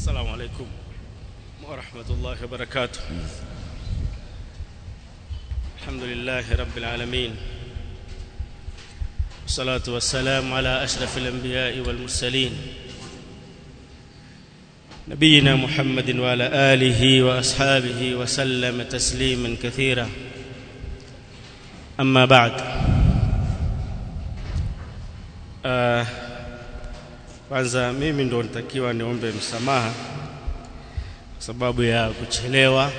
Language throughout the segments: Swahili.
السلام عليكم ورحمة الله وبركاته الحمد لله رب العالمين والصلاة والسلام على أشرف الأنبياء والمرسلين نبينا محمد وعلى آله وأصحابه وسلم تسليما كثيرا أما بعد آه kwanza mimi ndo nitakiwa niombe msamaha kwa sababu ya kuchelewa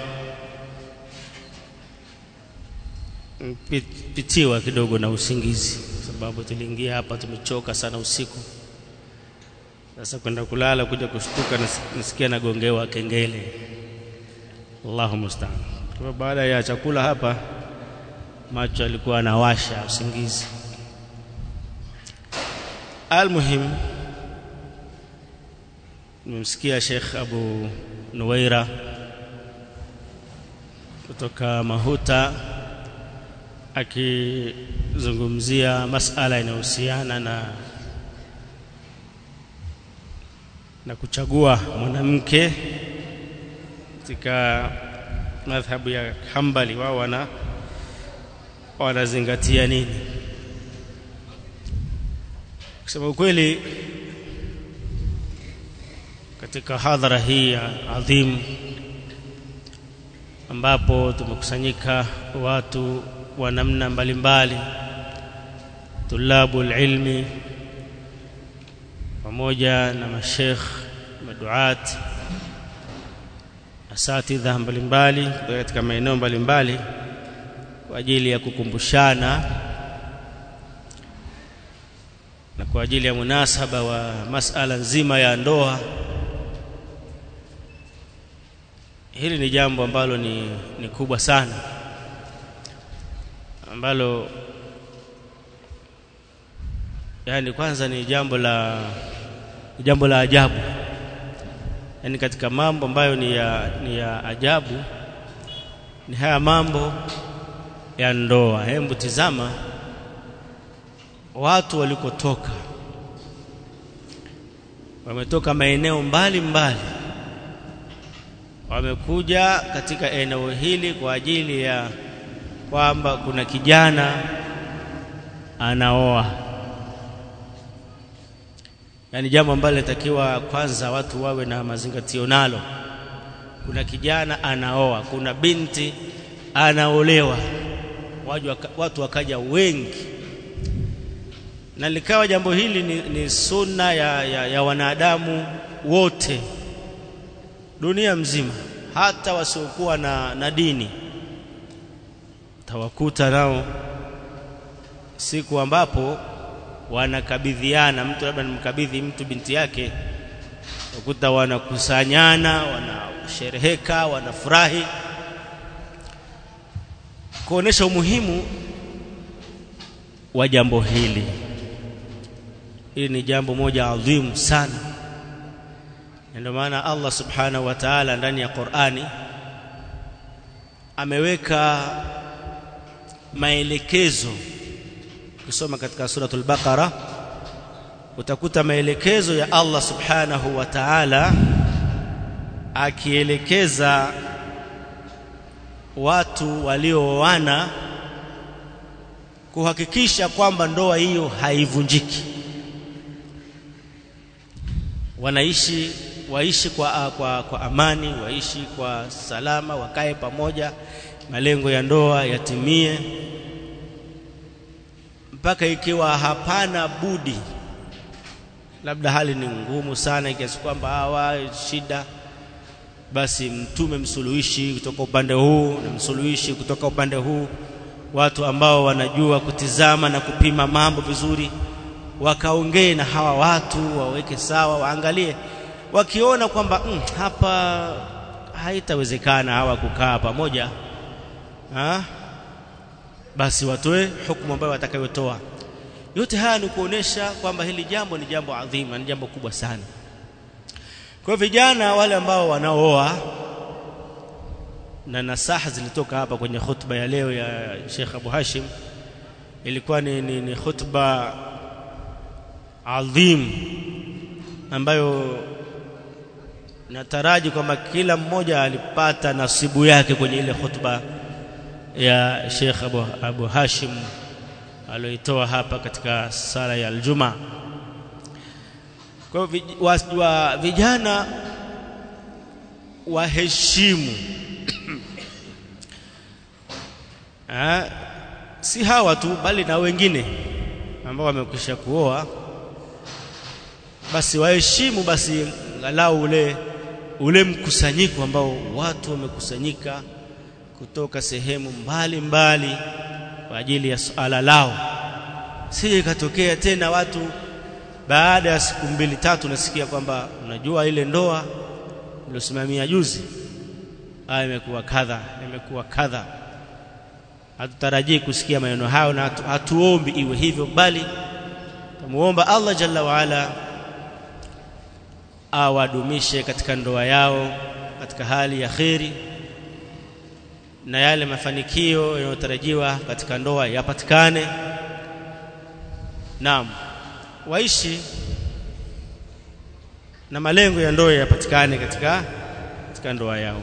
pitiwa kidogo na usingizi kwa sababu tuliingia hapa tumechoka sana usiku sasa kwenda kulala kuja kushtuka nasikia nagongewa kengele Allahu musta'an kwa baada ya chakula hapa macho alikuwa anawasha usingizi almuhim nimemsikia Sheikh Abu Nuwaira kutoka Mahuta akizungumzia masala inayohusiana na na kuchagua mwanamke katika madhhabu ya Hanbali wao wana wanazingatia nini kusema ukweli katika hadhara hii adhimu ambapo tumekusanyika watu wa namna mbalimbali tulabu ilmi pamoja na mashekh maduat asatidha mbalimbali kutoka katika maeneo mbalimbali kwa ajili ya kukumbushana na kwa ajili ya munasaba wa masala nzima ya ndoa hili ni jambo ambalo ni, ni kubwa sana ambalo yani kwanza ni jambo la ni jambo la ajabu yani katika mambo ambayo ni ya, ni ya ajabu ni haya mambo ya ndoa hebu tizama watu walikotoka wametoka maeneo mbali mbali wamekuja katika eneo hili kwa ajili ya kwamba kuna kijana anaoa yani jambo ambalo linatakiwa kwanza watu wawe na mazingatio nalo kuna kijana anaoa kuna binti anaolewa watu wakaja wengi na likawa jambo hili ni, ni sunna ya, ya, ya wanadamu wote dunia mzima hata wasiokuwa na, na dini tawakuta nao siku ambapo wanakabidhiana mtu labda nimkabidhi mtu binti yake ukuta wanakusanyana wanashereheka wanafurahi kuonesha umuhimu wa jambo hili hili ni jambo moja adhimu sana ndio maana Allah subhanahu wa ta'ala ndani ya Qur'ani ameweka maelekezo ukisoma katika suratul baqara utakuta maelekezo ya Allah subhanahu wa ta'ala akielekeza watu waliooana kuhakikisha kwamba ndoa hiyo haivunjiki wanaishi waishi kwa, kwa, kwa amani waishi kwa salama wakae pamoja malengo ya ndoa yatimie mpaka ikiwa hapana budi labda hali ni ngumu sana kiasi kwamba hawa shida basi mtume msuluhishi kutoka upande huu na msuluhishi kutoka upande huu watu ambao wanajua kutizama na kupima mambo vizuri wakaongee na hawa watu waweke sawa waangalie wakiona kwamba mm, hapa haitawezekana hawa kukaa pamoja ha? basi watoe hukumu ambayo watakayotoa yote haya ni kuonesha kwamba hili jambo ni jambo adhima ni jambo kubwa sana kwa vijana wale ambao wanaooa na nasaha zilitoka hapa kwenye khutba ya leo ya Sheikh Abu Hashim ilikuwa ni, ni, ni khutba adhim ambayo nataraji kwamba kila mmoja alipata nasibu yake kwenye ile khutba ya Sheikh Abu, Abu Hashim aliyoitoa hapa katika sala ya aljuma kwa hivyo wa, wa, vijana waheshimu ha, si hawa tu bali na wengine ambao wamekwisha kuoa basi waheshimu basi angalau ule ule mkusanyiko ambao watu wamekusanyika kutoka sehemu mbali mbali kwa ajili ya swala lao sije ikatokea tena watu baada ya siku mbili tatu nasikia kwamba unajua ile ndoa uliosimamia juzi haya imekuwa kadha imekuwa kadha hatutarajii kusikia maneno hayo na hatu, hatuombi iwe hivyo bali tumuomba Allah jalla waala awadumishe katika ndoa yao katika hali ya kheri na yale mafanikio yanayotarajiwa katika ndoa yapatikane naam waishi na malengo ya ndoa yapatikane katika katika ndoa yao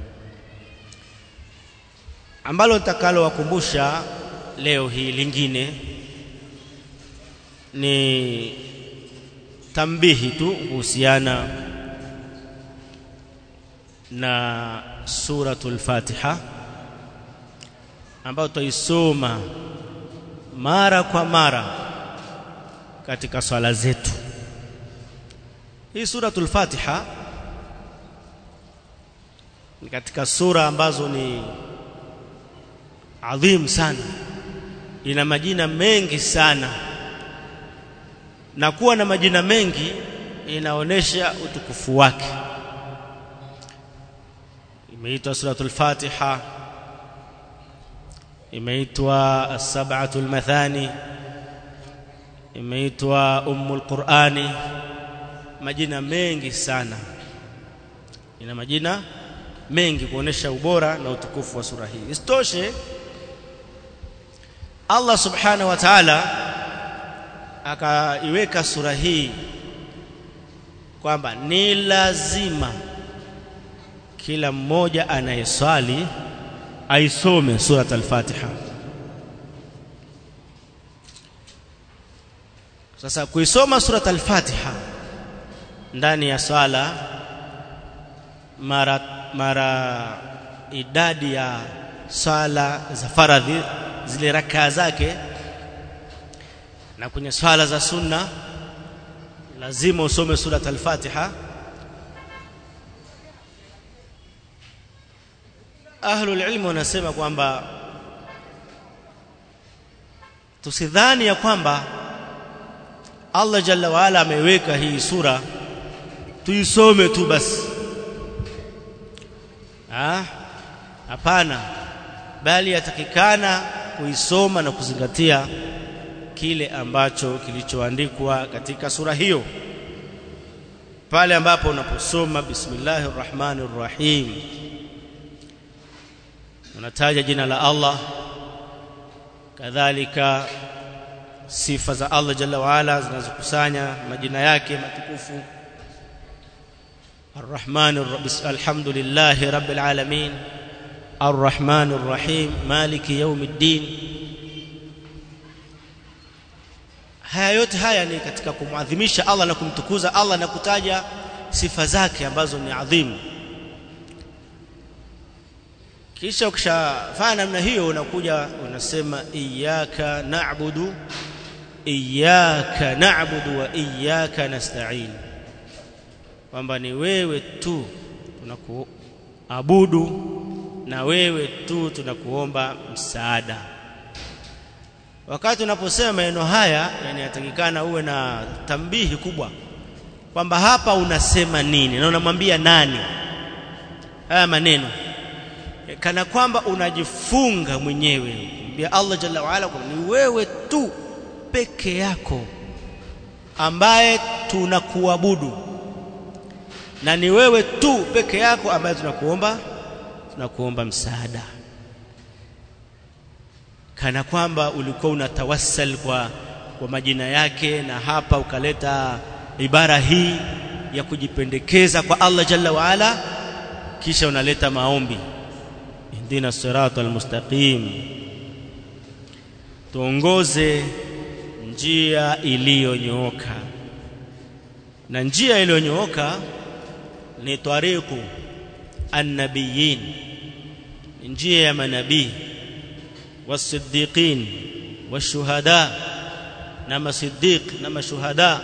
ambalo nitakalo wakumbusha leo hii lingine ni tambihi tu kuhusiana na suratul Fatiha ambayo tutaisoma mara kwa mara katika swala zetu. Hii suratul Fatiha ni katika sura ambazo ni adhim sana, ina majina mengi sana, na kuwa na majina mengi inaonesha utukufu wake. Imeitwa suratul Fatiha, imeitwa as-sab'atul mathani, imeitwa ummul Qur'ani, majina mengi sana, ina majina mengi kuonesha ubora na utukufu wa sura hii. Isitoshe, Allah subhanahu wa ta'ala akaiweka sura hii kwamba ni lazima kila mmoja anayeswali aisome surat al-Fatiha. Sasa kuisoma surat al-Fatiha ndani ya swala mara mara idadi ya swala za faradhi zile rakaa zake na kwenye swala za sunna lazima usome surat al-Fatiha ahlul ilmu wanasema kwamba tusidhani ya kwamba Allah jalla waala ameweka hii sura tuisome tu basi ah hapana bali yatakikana kuisoma na kuzingatia kile ambacho kilichoandikwa katika sura hiyo pale ambapo unaposoma bismillahir rahmanir rahim unataja jina la Allah kadhalika sifa za Allah jalla waala zinazokusanya majina yake matukufu الرحمن الحمد لله رب العالمين الرحمن الرحيم مالك يوم الدين haya yote haya ni katika kumwadhimisha Allah na kumtukuza Allah na kutaja sifa zake ambazo ni adhimu kisha ukishafanya namna hiyo unakuja unasema iyyaka na'budu iyyaka na'budu wa iyyaka nasta'in kwamba ni wewe tu tunakuabudu na wewe tu tunakuomba msaada wakati unaposema maneno haya yani yatakikana uwe na tambihi kubwa kwamba hapa unasema nini na unamwambia nani haya maneno kana kwamba unajifunga mwenyewe kumwambia Allah jalla waala kwamba ni wewe tu peke yako ambaye tunakuabudu na ni wewe tu peke yako ambaye tunakuomba tunakuomba msaada kana kwamba ulikuwa unatawassal kwa kwa majina yake na hapa ukaleta ibara hii ya kujipendekeza kwa Allah jalla waala kisha unaleta maombi ihdina siratal mustaqim tuongoze njia iliyonyooka na njia iliyonyooka ni tariqu annabiyin njia ya manabii wasiddiqin washuhada na masiddiq na mashuhada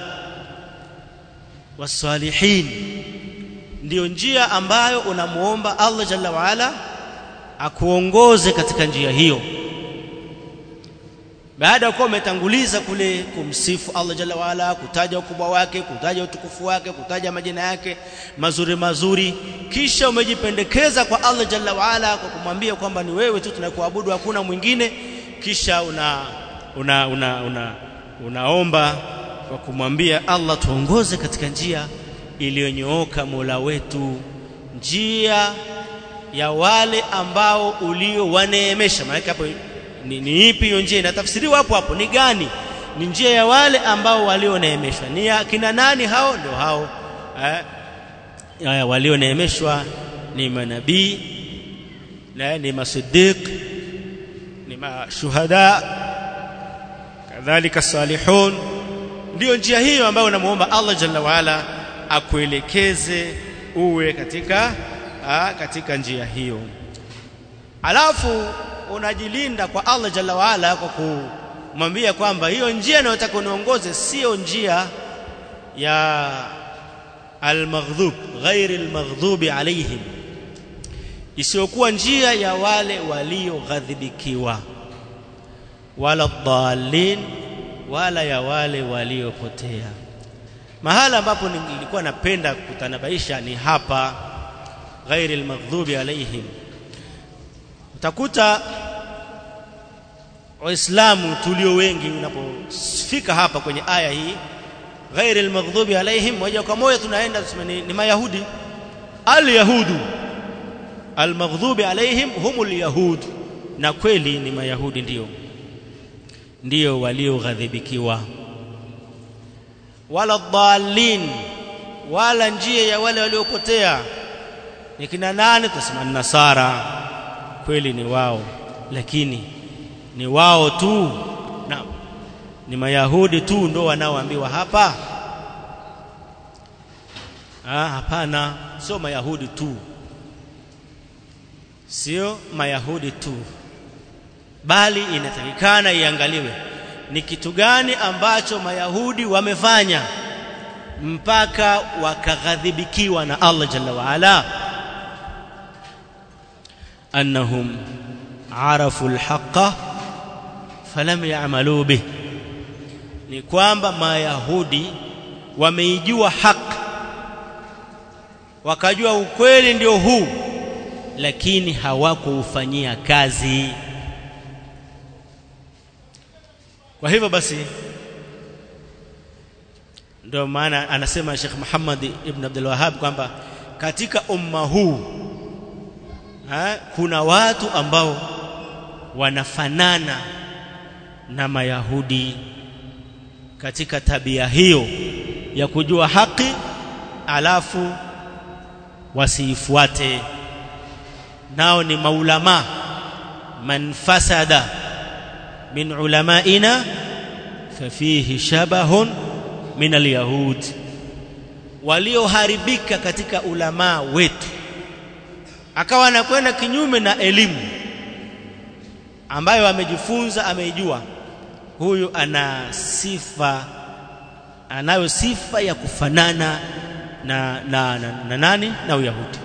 wasalihin ndiyo njia ambayo unamuomba Allah jalla waala akuongoze katika njia hiyo baada ya kuwa umetanguliza kule kumsifu Allah jalla waala kutaja ukubwa wake kutaja utukufu wake kutaja majina yake mazuri mazuri kisha umejipendekeza kwa Allah jalla waala kwa kumwambia kwamba ni wewe tu tunakuabudu hakuna mwingine kisha una una una, una unaomba kwa kumwambia Allah tuongoze katika njia iliyonyooka Mola wetu njia ya wale ambao ulio waneemesha maana hapo ni, ni ipi hiyo njia inatafsiriwa hapo hapo ni gani ni njia ya wale ambao walioneemeshwa ni ya kina nani hao ndio hao eh walioneemeshwa ni manabii na ni masiddiq ni mashuhada kadhalika salihun ndio njia hiyo ambayo unamuomba Allah jalla waala akuelekeze uwe katika aa, katika njia hiyo alafu unajilinda kwa Allah jalla waala kwa kumwambia kwamba hiyo njia inayotaka uniongoze sio njia ya almaghdhub ghairi almaghdubi alaihim isiyokuwa njia ya wale walioghadhibikiwa wala dhalin wala ya wale waliopotea mahala ambapo nilikuwa napenda kutanabaisha ni hapa ghairi almaghdubi alaihim utakuta waislamu tulio wengi unapofika hapa kwenye aya hii ghairi almaghdubi alaihim moja kwa moja tunaenda tuseme ni, ni mayahudi alyahudu almaghdubi alaihim humul yahud na kweli ni mayahudi ndio ndio walioghadhibikiwa wala dhalin wala njia ya wale waliopotea ni kina nani tutasema nasara kweli ni wao lakini ni wao tu na ni mayahudi tu ndo wanaoambiwa hapa ah hapana sio mayahudi tu sio mayahudi tu bali inatakikana iangaliwe ni kitu gani ambacho mayahudi wamefanya mpaka wakaghadhibikiwa na Allah jalla waala annahum arafu alhaqa falam ya'malu bih ni kwamba mayahudi wameijua haki wakajua ukweli ndio huu lakini hawakuufanyia kazi kwa hivyo basi ndio maana anasema Sheikh Muhammad ibn Abdul Wahhab kwamba katika umma huu ha, kuna watu ambao wanafanana na Mayahudi katika tabia hiyo ya kujua haki alafu wasiifuate nao ni maulama man fasada min ulamaina fafihi shabahun min alyahud walioharibika katika ulamaa wetu akawa anakwenda kinyume na elimu ambayo amejifunza ameijua huyu ana sifa anayo sifa ya kufanana na, na, na, na nani na uyahudi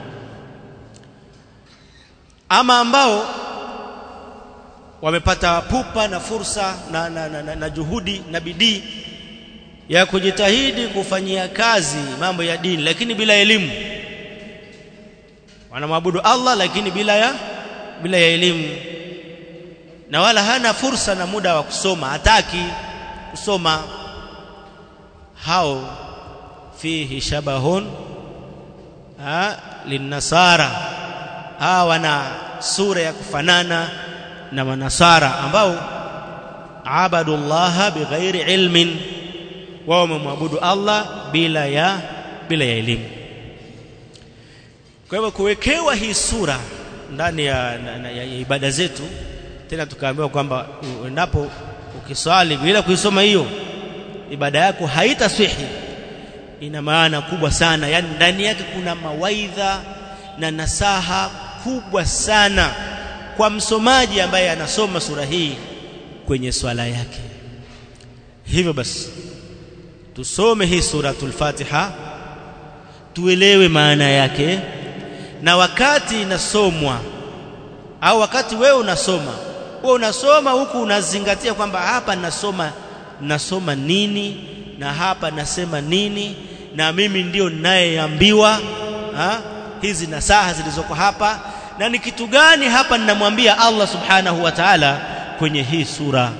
ama ambao wamepata pupa na fursa na, na, na, na, na juhudi na bidii ya kujitahidi kufanyia kazi mambo ya dini lakini bila elimu wanamwabudu Allah lakini bila ya bila ya elimu na wala hana fursa na muda wa kusoma hataki kusoma hao fihi shabahun ha linnasara hawa wana sura ya kufanana na manasara ambao abadullaha bighairi ilmin wao wamemwabudu Allah bila ya bila ya elimu kwa hivyo kuwekewa hii sura ndani ya, na, na, ya, ya ibada zetu tena tukaambiwa kwamba endapo ukiswali bila kuisoma hiyo ibada yako haitaswihi ina maana kubwa sana yani ndani yake kuna mawaidha na nasaha kubwa sana kwa msomaji ambaye anasoma sura hii kwenye swala yake hivyo basi tusome hii suratul Fatiha tuelewe maana yake na wakati inasomwa au wakati wewe unasoma wewe unasoma huku unazingatia kwamba hapa nasoma nasoma nini na hapa nasema nini na mimi ndio ninayeambiwa hizi nasaha zilizoko hapa na ni kitu gani hapa ninamwambia Allah subhanahu wa ta'ala kwenye hii sura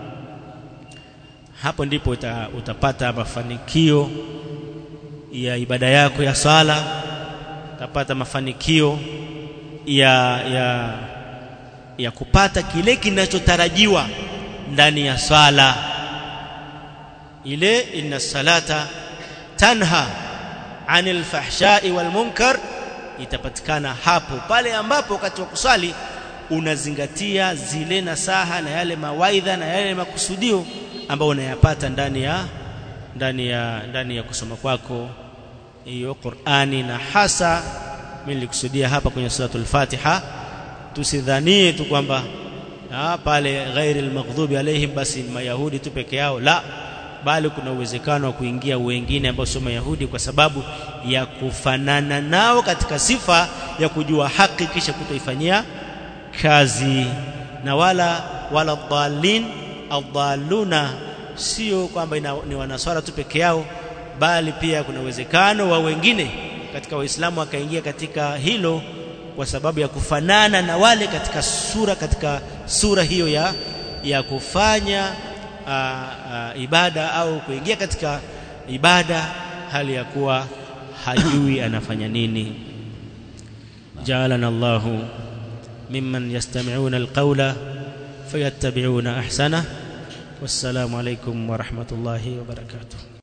hapo ndipo uta, utapata mafanikio ya ibada yako ya sala utapata mafanikio ya ya ya kupata kile kinachotarajiwa ndani ya swala ile inna salata tanha anil fahsha'i wal munkar itapatikana hapo pale ambapo wakati wa kuswali unazingatia zile nasaha na yale mawaidha na yale makusudio ambayo unayapata ndani ya ndani ya ndani ya kusoma kwako hiyo Qur'ani na hasa mimi nilikusudia hapa kwenye suratul Fatiha tusidhanie tu kwamba pale ghairi almaghdubi alaihim basi mayahudi tu peke yao la bali kuna uwezekano wa kuingia wengine ambao sio mayahudi kwa sababu ya kufanana nao katika sifa ya kujua haki kisha kutoifanyia kazi na wala wala dhalin adhaluna sio kwamba ni wanaswara tu peke yao bali pia kuna uwezekano wa wengine katika waislamu wakaingia katika hilo kwa sababu ya kufanana na wale katika sura katika sura hiyo ya ya kufanya aa, aa, ibada au kuingia katika ibada hali ya kuwa hajui anafanya nini ja'alana Allahu mimman yastami'una alqawla fayattabi'una ahsana wassalamu alaykum wa rahmatullahi wa barakatuh